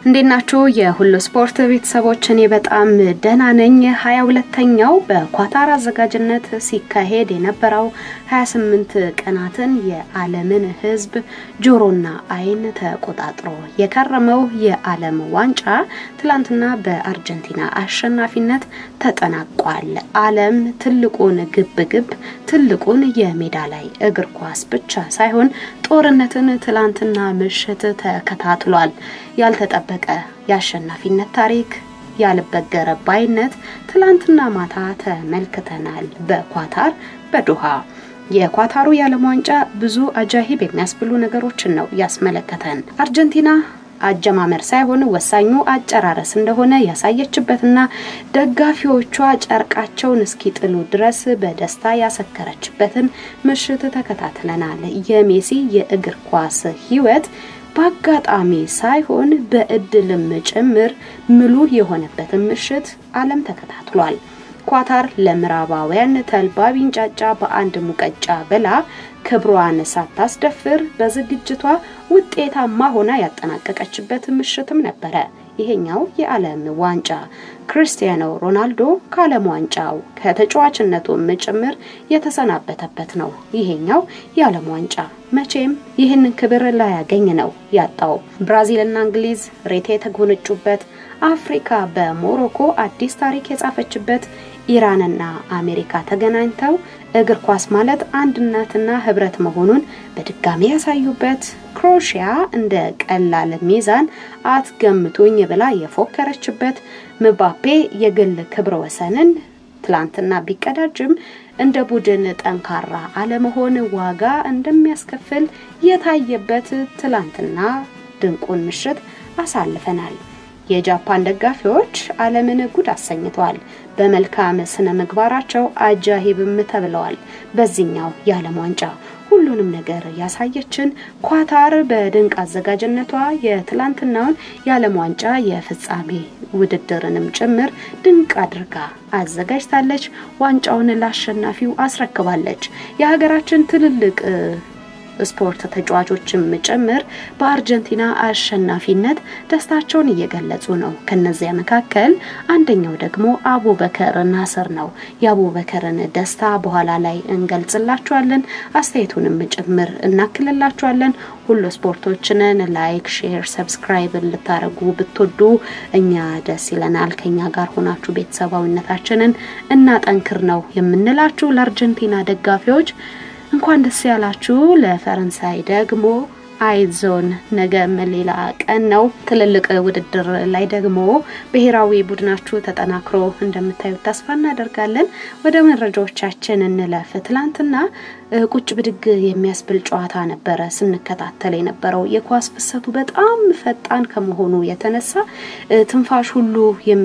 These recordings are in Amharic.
እንዴት ናችሁ? የሁሉ ስፖርት ቤተሰቦች፣ እኔ በጣም ደህና ነኝ። ሀያ ሁለተኛው በኳታር አዘጋጅነት ሲካሄድ የነበረው 28 ቀናትን የዓለምን ሕዝብ ጆሮና ዓይን ተቆጣጥሮ የከረመው የዓለም ዋንጫ ትላንትና በአርጀንቲና አሸናፊነት ተጠናቋል። ዓለም ትልቁን ግብግብ ትልቁን የሜዳ ላይ እግር ኳስ ብቻ ሳይሆን ጦርነትን ትላንትና ምሽት ተከታትሏል። ያልተጠበቀ የአሸናፊነት ታሪክ ያልበገረ ባይነት ትላንትና ማታ ተመልክተናል። በኳታር በዶሃ የኳታሩ የዓለም ዋንጫ ብዙ አጃሂብ የሚያስብሉ ነገሮችን ነው ያስመለከተን። አርጀንቲና አጀማመር ሳይሆን ወሳኙ አጨራረስ እንደሆነ ያሳየችበትና ደጋፊዎቿ ጨርቃቸውን እስኪጥሉ ድረስ በደስታ ያሰከረችበትን ምሽት ተከታትለናል። የሜሲ የእግር ኳስ ሕይወት በአጋጣሚ ሳይሆን በእድልም ጭምር ምሉ የሆነበትን ምሽት ዓለም ተከታትሏል። ኳታር ለምዕራባውያን ተልባ ቢንጫጫ በአንድ ሙቀጫ ብላ ክብሯን ሳታስደፍር በዝግጅቷ ውጤታማ ሆና ያጠናቀቀችበት ምሽትም ነበረ። ይሄኛው የዓለም ዋንጫ ክርስቲያኖ ሮናልዶ ከዓለም ዋንጫው ከተጫዋችነቱም ጭምር የተሰናበተበት ነው። ይሄኛው የዓለም ዋንጫ መቼም ይህንን ክብር ላያገኝ ነው ያጣው። ብራዚልና እንግሊዝ ሬት የተጎነጩበት፣ አፍሪካ በሞሮኮ አዲስ ታሪክ የጻፈችበት፣ ኢራንና አሜሪካ ተገናኝተው እግር ኳስ ማለት አንድነትና ህብረት መሆኑን በድጋሚ ያሳዩበት፣ ክሮሺያ እንደ ቀላል ሚዛን አትገምቱኝ ብላ የፎከረችበት፣ ምባፔ የግል ክብረ ወሰንን ትላንትና ቢቀዳጅም እንደ ቡድን ጠንካራ አለመሆን ዋጋ እንደሚያስከፍል የታየበት ትላንትና ድንቁን ምሽት አሳልፈናል። የጃፓን ደጋፊዎች ዓለምን ጉድ አሰኝተዋል። በመልካም ስነ ምግባራቸው አጃሂብም ተብለዋል። በዚህኛው የዓለም ዋንጫ ሁሉንም ነገር ያሳየችን ኳታር በድንቅ አዘጋጅነቷ የትላንትናውን የዓለም ዋንጫ የፍጻሜ ውድድርንም ጭምር ድንቅ አድርጋ አዘጋጅታለች። ዋንጫውን ለአሸናፊው አስረክባለች። የሀገራችን ትልልቅ ስፖርት ተጫዋቾችም ጭምር በአርጀንቲና አሸናፊነት ደስታቸውን እየገለጹ ነው። ከነዚያ መካከል አንደኛው ደግሞ አቡበከር ናስር ነው። የአቡበከርን ደስታ በኋላ ላይ እንገልጽላችኋለን። አስተያየቱንም ጭምር እናክልላችኋለን። ሁሉ ስፖርቶችንን ላይክ፣ ሼር፣ ሰብስክራይብ ልታደርጉ ብትወዱ እኛ ደስ ይለናል። ከኛ ጋር ሆናችሁ ቤተሰባዊነታችንን እናጠንክር ነው የምንላችሁ ለአርጀንቲና ደጋፊዎች እንኳን ደስ ያላችሁ። ለፈረንሳይ ደግሞ አይዞን፣ ነገም ሌላ ቀን ነው። ትልልቅ ውድድር ላይ ደግሞ ብሔራዊ ቡድናችሁ ተጠናክሮ እንደምታዩት ተስፋ እናደርጋለን። ወደ መረጃዎቻችን እንለፍ። ትላንትና ቁጭ ብድግ የሚያስብል ጨዋታ ነበረ ስንከታተል የነበረው። የኳስ ፍሰቱ በጣም ፈጣን ከመሆኑ የተነሳ ትንፋሽ ሁሉ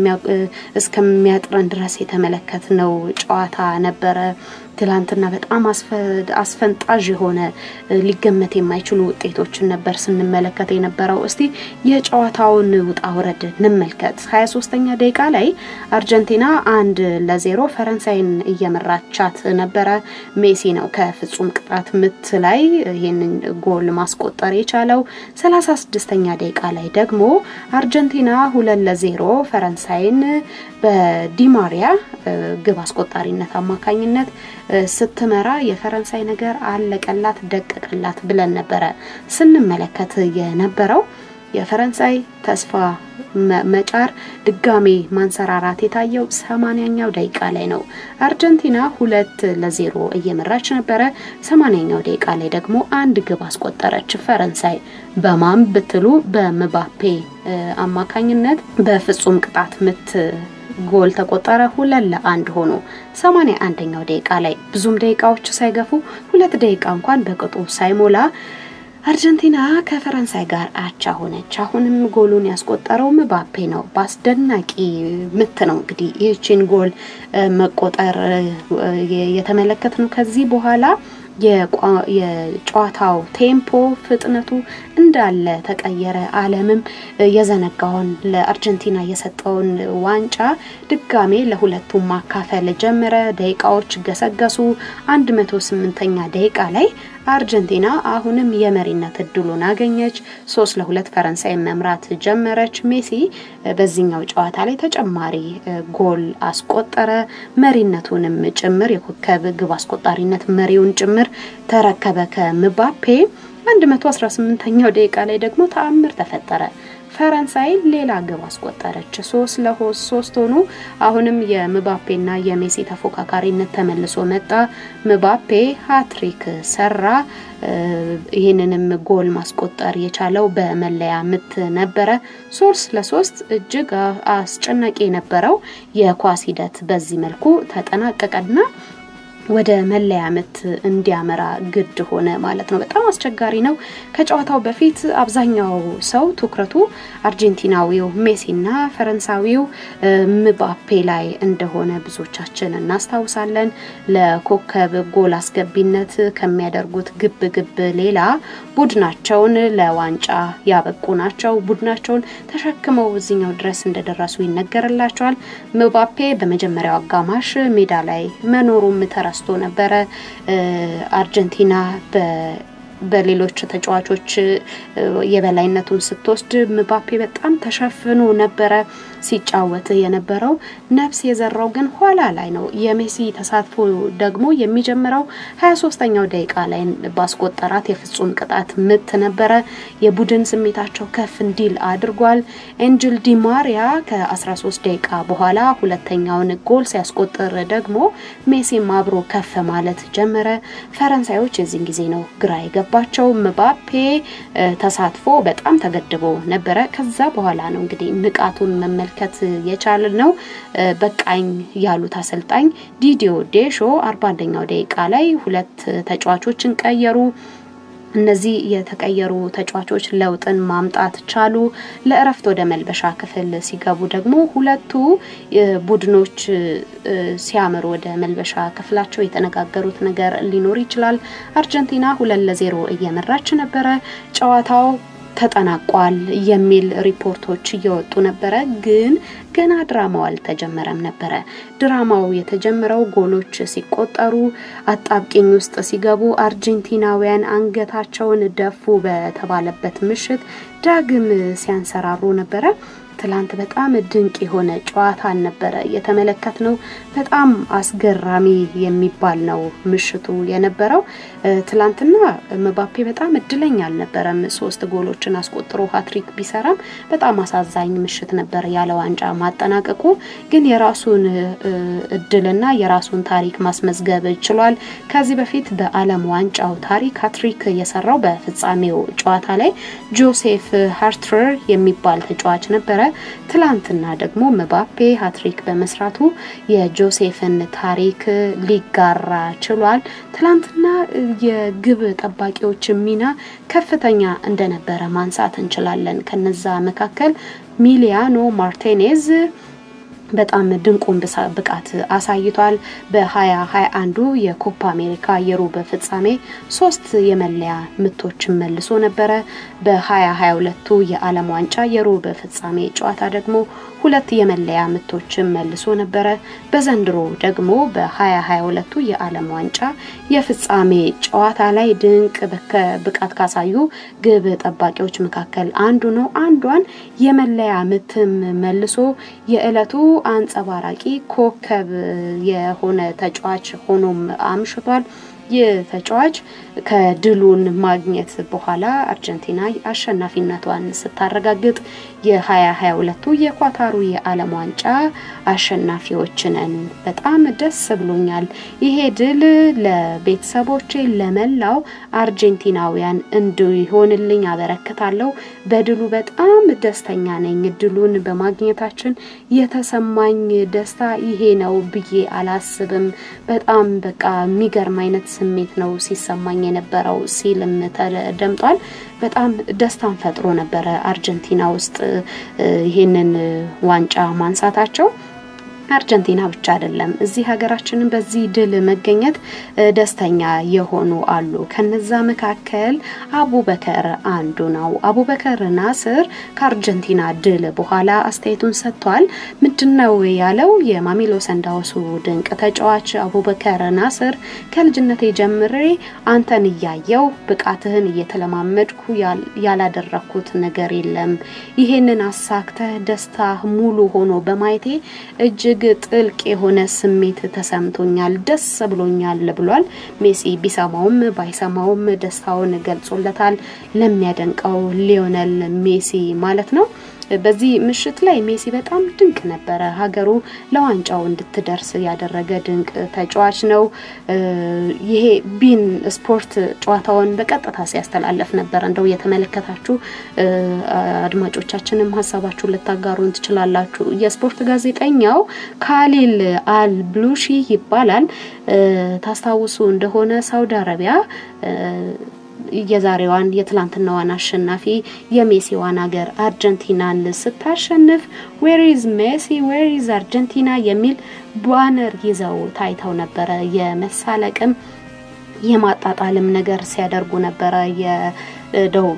እስከሚያጥረን ድረስ የተመለከትነው ጨዋታ ነበረ። ትላንትና በጣም አስፈንጣዥ የሆነ ሊገመት የማይችሉ ውጤቶችን ነበር ስንመለከት የነበረው። እስቲ የጨዋታውን ውጣ ውረድ እንመልከት። ሀያ ሶስተኛ ደቂቃ ላይ አርጀንቲና አንድ ለዜሮ ፈረንሳይን እየመራቻት ነበረ። ሜሲ ነው ከፍጹም ቅጣት ምት ላይ ይህንን ጎል ማስቆጠር የቻለው። ሰላሳ ስድስተኛ ደቂቃ ላይ ደግሞ አርጀንቲና ሁለት ለዜሮ ፈረንሳይን በዲማሪያ ግብ አስቆጣሪነት አማካኝነት ስትመራ የፈረንሳይ ነገር አለቀላት ደቀቀላት ብለን ነበረ ስንመለከት የነበረው። የፈረንሳይ ተስፋ መጫር ድጋሜ ማንሰራራት የታየው ሰማንያኛው ደቂቃ ላይ ነው። አርጀንቲና ሁለት ለዜሮ እየመራች ነበረ። ሰማንያኛው ደቂቃ ላይ ደግሞ አንድ ግብ አስቆጠረች ፈረንሳይ። በማን ብትሉ በምባፔ አማካኝነት በፍጹም ቅጣት ምት ጎል ተቆጠረ። ሁለት ለአንድ ሆኖ ሰማንያ አንደኛው ደቂቃ ላይ ብዙም ደቂቃዎች ሳይገፉ ሁለት ደቂቃ እንኳን በቅጡ ሳይሞላ አርጀንቲና ከፈረንሳይ ጋር አቻ ሆነች። አሁንም ጎሉን ያስቆጠረው ምባፔ ነው። በአስደናቂ ምት ነው እንግዲህ ይህችን ጎል መቆጠር የተመለከት ነው። ከዚህ በኋላ የጨዋታው ቴምፖ ፍጥነቱ እንዳለ ተቀየረ። ዓለምም የዘነጋውን ለአርጀንቲና የሰጠውን ዋንጫ ድጋሜ ለሁለቱም ማካፈል ጀመረ። ደቂቃዎች ገሰገሱ። 108ኛ ደቂቃ ላይ አርጀንቲና አሁንም የመሪነት እድሉን አገኘች። ሶስት ለሁለት ፈረንሳይ መምራት ጀመረች። ሜሲ በዚህኛው ጨዋታ ላይ ተጨማሪ ጎል አስቆጠረ። መሪነቱንም ጭምር የኮከብ ግብ አስቆጣሪነት መሪውን ጭምር ተረከበ ከምባፔ 118ኛው ደቂቃ ላይ ደግሞ ተአምር ተፈጠረ። ፈረንሳይ ሌላ ግብ አስቆጠረች። ሶስት ለሶስት ሶስት ሆኑ። አሁንም የምባፔና የሜሲ ተፎካካሪነት ተመልሶ መጣ። ምባፔ ሀትሪክ ሰራ። ይህንንም ጎል ማስቆጠር የቻለው በመለያ ምት ነበረ። ሶስት ለሶስት እጅግ አስጨናቂ የነበረው የኳስ ሂደት በዚህ መልኩ ተጠናቀቀና ወደ መለያ ምት እንዲያመራ ግድ ሆነ ማለት ነው። በጣም አስቸጋሪ ነው። ከጨዋታው በፊት አብዛኛው ሰው ትኩረቱ አርጀንቲናዊው ሜሲና ፈረንሳዊው ምባፔ ላይ እንደሆነ ብዙዎቻችን እናስታውሳለን። ለኮከብ ጎል አስገቢነት ከሚያደርጉት ግብ ግብ ሌላ ቡድናቸውን ለዋንጫ ያበቁ ናቸው። ቡድናቸውን ተሸክመው እዚኛው ድረስ እንደደረሱ ይነገርላቸዋል። ምባፔ በመጀመሪያው አጋማሽ ሜዳ ላይ መኖሩም ተረስቶ ነበረ። አርጀንቲና በሌሎች ተጫዋቾች የበላይነቱን ስትወስድ ምባፔ በጣም ተሸፍኖ ነበረ ሲጫወት የነበረው። ነፍስ የዘራው ግን ኋላ ላይ ነው። የሜሲ ተሳትፎ ደግሞ የሚጀምረው ሀያ ሶስተኛው ደቂቃ ላይ ባስቆጠራት የፍጹም ቅጣት ምት ነበረ። የቡድን ስሜታቸው ከፍ እንዲል አድርጓል። ኤንጅል ዲማሪያ ከ13 ደቂቃ በኋላ ሁለተኛውን ጎል ሲያስቆጥር ደግሞ ሜሲም አብሮ ከፍ ማለት ጀመረ። ፈረንሳዮች የዚህን ጊዜ ነው ግራ የገባቸው። ምባፔ ተሳትፎ በጣም ተገድቦ ነበረ። ከዛ በኋላ ነው እንግዲህ ንቃቱን መመልከት የቻል ነው። በቃኝ ያሉት አሰልጣኝ ዲዲዮ ዴሾ አርባ አንደኛው ደቂቃ ላይ ሁለት ተጫዋቾችን ቀየሩ። እነዚህ የተቀየሩ ተጫዋቾች ለውጥን ማምጣት ቻሉ። ለእረፍት ወደ መልበሻ ክፍል ሲገቡ ደግሞ ሁለቱ ቡድኖች ሲያምሩ ወደ መልበሻ ክፍላቸው የተነጋገሩት ነገር ሊኖር ይችላል። አርጀንቲና ሁለት ለዜሮ እየመራች ነበረ። ጨዋታው ተጠናቋል የሚል ሪፖርቶች እየወጡ ነበረ። ግን ገና ድራማው አልተጀመረም ነበረ። ድራማው የተጀመረው ጎሎች ሲቆጠሩ አጣብቂኝ ውስጥ ሲገቡ አርጀንቲናውያን አንገታቸውን ደፉ በተባለበት ምሽት ዳግም ሲያንሰራሩ ነበረ። ትላንት በጣም ድንቅ የሆነ ጨዋታ ነበረ የተመለከት ነው። በጣም አስገራሚ የሚባል ነው ምሽቱ የነበረው። ትላንትና ምባፔ በጣም እድለኛ አልነበረም። ሶስት ጎሎችን አስቆጥሮ ሀትሪክ ቢሰራም በጣም አሳዛኝ ምሽት ነበር ያለ ዋንጫ ማጠናቀቁ። ግን የራሱን እድልና የራሱን ታሪክ ማስመዝገብ ችሏል። ከዚህ በፊት በዓለም ዋንጫው ታሪክ ሀትሪክ የሰራው በፍጻሜው ጨዋታ ላይ ጆሴፍ ሃርትረር የሚባል ተጫዋች ነበረ። ትላንትና ደግሞ ምባፔ ሀትሪክ በመስራቱ የጆሴፍን ታሪክ ሊጋራ ችሏል። ትላንትና የግብ ጠባቂዎች ሚና ከፍተኛ እንደነበረ ማንሳት እንችላለን። ከነዛ መካከል ሚሊያኖ ማርቴኔዝ በጣም ድንቁን ብቃት አሳይቷል። በሀያ ሀያ አንዱ የኮፓ አሜሪካ የሩብ ፍጻሜ ሶስት የመለያ ምቶችን መልሶ ነበረ። በሀያ ሀያ ሁለቱ የዓለም ዋንጫ የሩብ ፍጻሜ ጨዋታ ደግሞ ሁለት የመለያ ምቶችን መልሶ ነበረ። በዘንድሮ ደግሞ በሀያ ሀያ ሁለቱ የዓለም ዋንጫ የፍጻሜ ጨዋታ ላይ ድንቅ ብቃት ካሳዩ ግብ ጠባቂዎች መካከል አንዱ ነው። አንዷን የመለያ ምትም መልሶ የዕለቱ አንጸባራቂ ኮከብ የሆነ ተጫዋች ሆኖም አምሽቷል። ይህ ተጫዋች ከድሉን ማግኘት በኋላ አርጀንቲና አሸናፊነቷን ስታረጋግጥ የ2022ቱ የኳታሩ የዓለም ዋንጫ አሸናፊዎች ነን። በጣም ደስ ብሎኛል። ይሄ ድል ለቤተሰቦቼ፣ ለመላው አርጀንቲናውያን እንዲሆንልኝ አበረክታለሁ። በድሉ በጣም ደስተኛ ነኝ። ድሉን በማግኘታችን የተሰማኝ ደስታ ይሄ ነው ብዬ አላስብም። በጣም በቃ የሚገርም አይነት ስሜት ነው ሲሰማኝ የነበረው ሲልም ተደምጧል። በጣም ደስታን ፈጥሮ ነበረ አርጀንቲና ውስጥ ይሄንን ዋንጫ ማንሳታቸው። አርጀንቲና ብቻ አይደለም እዚህ ሀገራችንን በዚህ ድል መገኘት ደስተኛ የሆኑ አሉ። ከነዛ መካከል አቡበከር አንዱ ነው። አቡበከር ናስር ከአርጀንቲና ድል በኋላ አስተያየቱን ሰጥቷል። ምንድነው ያለው? የማሜሎ ሰንዳውሱ ድንቅ ተጫዋች አቡበከር ናስር ከልጅነቴ ጀምሬ አንተን እያየው ብቃትህን እየተለማመድኩ ያላደረኩት ነገር የለም። ይሄንን አሳክተህ ደስታ ሙሉ ሆኖ በማየቴ እጅግ ጥልቅ የሆነ ስሜት ተሰምቶኛል፣ ደስ ብሎኛል ብሏል። ሜሲ ቢሰማውም ባይሰማውም ደስታውን ገልጾለታል። ለሚያደንቀው ሊዮነል ሜሲ ማለት ነው። በዚህ ምሽት ላይ ሜሲ በጣም ድንቅ ነበረ። ሀገሩ ለዋንጫው እንድትደርስ ያደረገ ድንቅ ተጫዋች ነው። ይሄ ቢን ስፖርት ጨዋታውን በቀጥታ ሲያስተላለፍ ነበር። እንደው የተመለከታችሁ አድማጮቻችንም ሀሳባችሁን ልታጋሩን ትችላላችሁ። የስፖርት ጋዜጠኛው ካሊል አል ብሉሺ ይባላል። ታስታውሱ እንደሆነ ሳውዲ አረቢያ የዛሬዋን የትላንትናዋን አሸናፊ የሜሲዋን ሀገር አርጀንቲናን ስታሸንፍ ዌሪዝ ሜሲ ዌሪዝ አርጀንቲና የሚል ባነር ይዘው ታይተው ነበረ። የመሳለቅም የማጣጣልም ነገር ሲያደርጉ ነበረ የደቡብ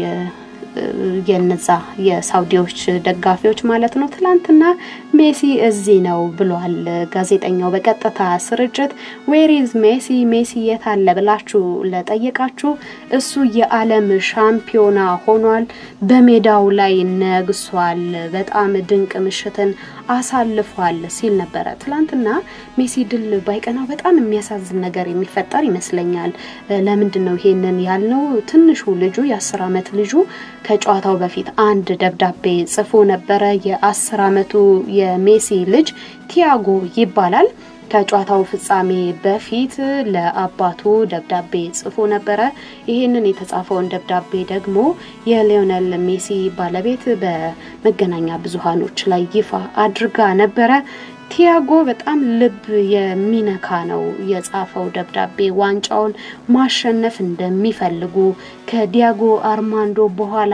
የነዛ የሳውዲዎች ደጋፊዎች ማለት ነው። ትላንትና ሜሲ እዚህ ነው ብሏል ጋዜጠኛው በቀጥታ ስርጭት። ዌሪዝ ሜሲ ሜሲ የት አለ ብላችሁ ለጠየቃችሁ እሱ የዓለም ሻምፒዮና ሆኗል፣ በሜዳው ላይ ነግሷል፣ በጣም ድንቅ ምሽትን አሳልፏል ሲል ነበረ። ትላንትና ሜሲ ድል ባይቀናው በጣም የሚያሳዝን ነገር የሚፈጠር ይመስለኛል። ለምንድን ነው ይሄንን ያልነው? ትንሹ ልጁ የአስር አመት ልጁ ከጨዋታው በፊት አንድ ደብዳቤ ጽፎ ነበረ። የአስር አመቱ የሜሲ ልጅ ቲያጎ ይባላል። ከጨዋታው ፍጻሜ በፊት ለአባቱ ደብዳቤ ጽፎ ነበረ። ይህንን የተጻፈውን ደብዳቤ ደግሞ የሊዮነል ሜሲ ባለቤት በመገናኛ ብዙሃኖች ላይ ይፋ አድርጋ ነበረ። ቲያጎ በጣም ልብ የሚነካ ነው የጻፈው ደብዳቤ። ዋንጫውን ማሸነፍ እንደሚፈልጉ ከዲያጎ አርማንዶ በኋላ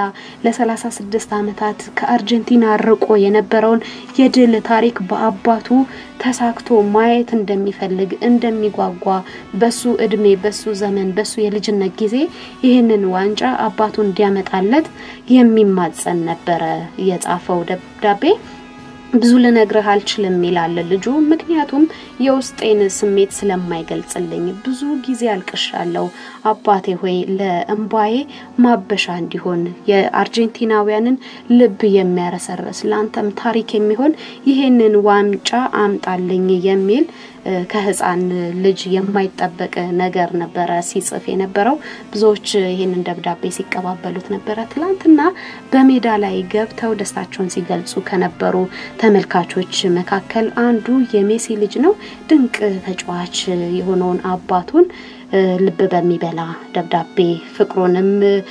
ለ36 ዓመታት ከአርጀንቲና ርቆ የነበረውን የድል ታሪክ በአባቱ ተሳክቶ ማየት እንደሚፈልግ እንደሚጓጓ፣ በሱ እድሜ፣ በሱ ዘመን፣ በሱ የልጅነት ጊዜ ይህንን ዋንጫ አባቱ እንዲያመጣለት የሚማጸን ነበረ የጻፈው ደብዳቤ። ብዙ ልነግርህ አልችልም ይላል ልጁ። ምክንያቱም የውስጤን ስሜት ስለማይገልጽልኝ ብዙ ጊዜ አልቅሻለሁ። አባቴ ሆይ ለእምባዬ ማበሻ እንዲሆን የአርጀንቲናውያንን ልብ የሚያረሰርስ ለአንተም ታሪክ የሚሆን ይሄንን ዋንጫ አምጣልኝ የሚል ከህፃን ልጅ የማይጠበቅ ነገር ነበረ ሲጽፍ የነበረው። ብዙዎች ይህንን ደብዳቤ ሲቀባበሉት ነበረ። ትላንትና በሜዳ ላይ ገብተው ደስታቸውን ሲገልጹ ከነበሩ ተመልካቾች መካከል አንዱ የሜሲ ልጅ ነው። ድንቅ ተጫዋች የሆነውን አባቱን ልብ በሚበላ ደብዳቤ ፍቅሩንም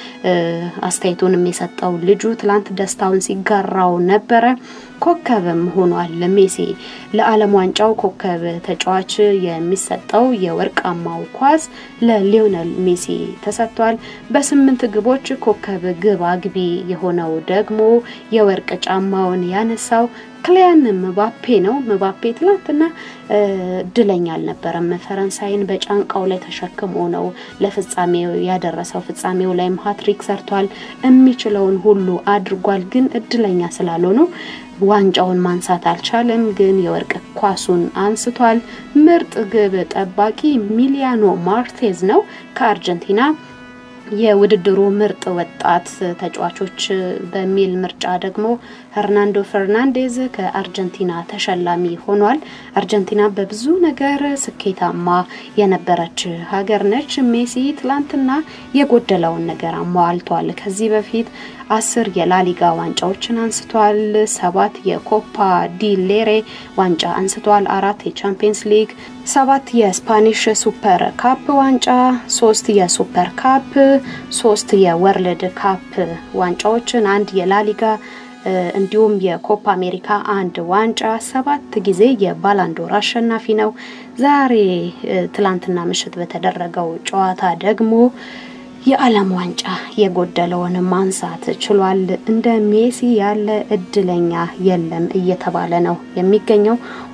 አስተያየቱንም የሰጠው ልጁ ትላንት ደስታውን ሲጋራው ነበረ። ኮከብም ሆኗል። ሜሲ ለዓለም ዋንጫው ኮከብ ተጫዋች የሚሰጠው የወርቃማው ኳስ ለሊዮነል ሜሲ ተሰጥቷል። በስምንት ግቦች ኮከብ ግብ አግቢ የሆነው ደግሞ የወርቅ ጫማውን ያነሳው ክሊያን ምባፔ ነው። ምባፔ ትላንትና እድለኛ አልነበረም። ፈረንሳይን በጫንቃው ላይ ተሸክሞ ነው ለፍጻሜው ያደረሰው። ፍጻሜው ላይም ሀትሪክ ሰርቷል። የሚችለውን ሁሉ አድርጓል። ግን እድለኛ ስላልሆነው ዋንጫውን ማንሳት አልቻለም። ግን የወርቅ ኳሱን አንስቷል። ምርጥ ግብ ጠባቂ ሚሊያኖ ማርቴዝ ነው ከአርጀንቲና የውድድሩ ምርጥ ወጣት ተጫዋቾች በሚል ምርጫ ደግሞ ሄርናንዶ ፈርናንዴዝ ከአርጀንቲና ተሸላሚ ሆኗል። አርጀንቲና በብዙ ነገር ስኬታማ የነበረች ሀገር ነች። ሜሲ ትላንትና የጎደለውን ነገር አሟልቷል። ከዚህ በፊት አስር የላሊጋ ዋንጫዎችን አንስቷል። ሰባት የኮፓ ዲሌሬ ዋንጫ አንስቷል። አራት የቻምፒየንስ ሊግ፣ ሰባት የስፓኒሽ ሱፐር ካፕ ዋንጫ፣ ሶስት የሱፐር ካፕ፣ ሶስት የወርልድ ካፕ ዋንጫዎችን፣ አንድ የላሊጋ እንዲሁም የኮፓ አሜሪካ አንድ ዋንጫ፣ ሰባት ጊዜ የባላንዶር አሸናፊ ነው። ዛሬ ትላንትና ምሽት በተደረገው ጨዋታ ደግሞ የዓለም ዋንጫ የጎደለውን ማንሳት ችሏል። እንደ ሜሲ ያለ እድለኛ የለም እየተባለ ነው የሚገኘው።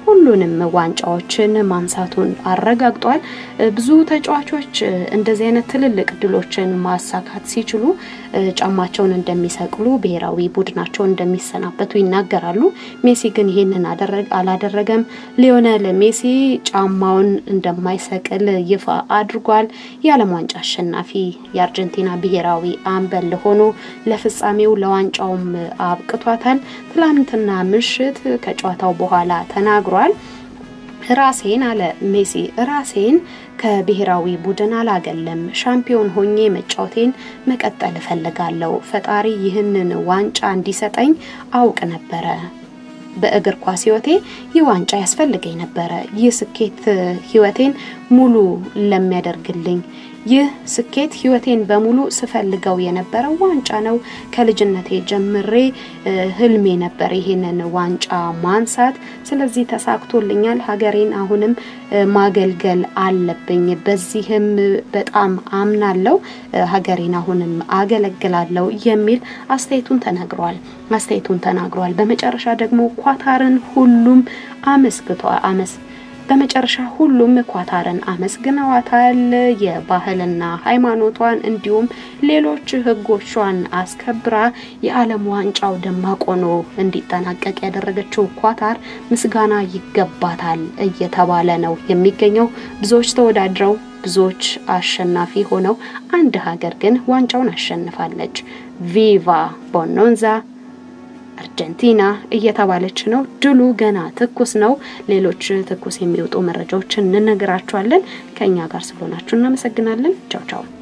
ሁሉንም ዋንጫዎችን ማንሳቱን አረጋግጧል። ብዙ ተጫዋቾች እንደዚህ አይነት ትልልቅ ድሎችን ማሳካት ሲችሉ ጫማቸውን እንደሚሰቅሉ፣ ብሔራዊ ቡድናቸውን እንደሚሰናበቱ ይናገራሉ። ሜሲ ግን ይህንን አላደረገም። ሊዮነል ሜሲ ጫማውን እንደማይሰቅል ይፋ አድርጓል። የዓለም ዋንጫ አሸናፊ የአርጀንቲና ብሔራዊ አምበል ሆኖ ለፍጻሜው ለዋንጫውም አብቅቷታል። ትላንትና ምሽት ከጨዋታው በኋላ ተናግሯል። ራሴን አለ ሜሲ ራሴን ከብሔራዊ ቡድን አላገለም። ሻምፒዮን ሆኜ መጫወቴን መቀጠል እፈልጋለሁ። ፈጣሪ ይህንን ዋንጫ እንዲሰጠኝ አውቅ ነበረ። በእግር ኳስ ህይወቴ ይህ ዋንጫ ያስፈልገኝ ነበረ። ይህ ስኬት ህይወቴን ሙሉ ለሚያደርግልኝ ይህ ስኬት ህይወቴን በሙሉ ስፈልገው የነበረው ዋንጫ ነው። ከልጅነቴ ጀምሬ ህልሜ ነበር ይሄንን ዋንጫ ማንሳት። ስለዚህ ተሳክቶልኛል። ሀገሬን አሁንም ማገልገል አለብኝ። በዚህም በጣም አምናለው። ሀገሬን አሁንም አገለግላለሁ የሚል አስተያየቱን ተነግሯል አስተያየቱን ተናግሯል። በመጨረሻ ደግሞ ኳታርን ሁሉም አመስግቷል አመስ በመጨረሻ ሁሉም ኳታርን አመስግነዋታል። የባህልና ሃይማኖቷን እንዲሁም ሌሎች ህጎቿን አስከብራ የዓለም ዋንጫው ደማቅ ሆኖ እንዲጠናቀቅ ያደረገችው ኳታር ምስጋና ይገባታል እየተባለ ነው የሚገኘው። ብዙዎች ተወዳድረው ብዙዎች አሸናፊ ሆነው አንድ ሀገር ግን ዋንጫውን አሸንፋለች። ቪቫ ቦኖንዛ አርጀንቲና እየተባለች ነው። ድሉ ገና ትኩስ ነው። ሌሎች ትኩስ የሚወጡ መረጃዎችን እንነግራችኋለን። ከእኛ ጋር ስለሆናችሁ እናመሰግናለን። ቻው ቻው።